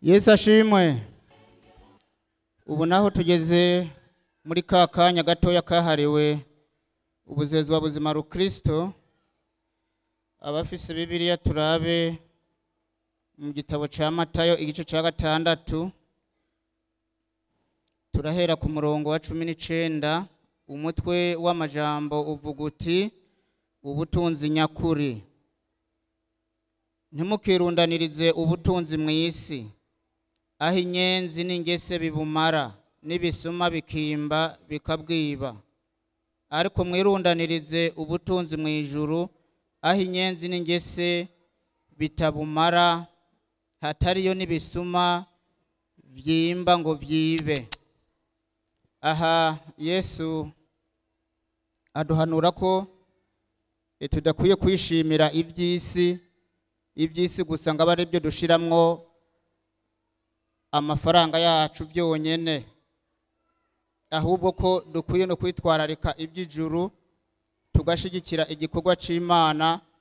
yesu ashimwe ubu naho tugeze muri ka kanya gatoya kahariwe ubuzezwa buzima rukristo abafise bibiliya turabe mu gitabo ca matayo igice ca gatandatu turahera ku murongo wa cumi n'icenda umutwe w'amajambo uvuga uti ubutunzi nyakuri ntimukirundanirize ubutunzi mu isi aho inyenzi n'ingese bibumara n'ibisuma bikimba bikabwiba ariko mwirundanirize ubutunzi mu ijuru aho inyenzi n'ingese bitabumara hatariyo n'ibisuma vyimba ngo vyibe aha yesu aduhanura ko eh, tudakwiye kwishimira iby'isi iby'isi gusa ngo abe ari byo dushiramwo amafaranga yacu byonyene ahubwo ko dukwiye no kwitwararika iby'ijuru tugashigikira igikorwa c'imana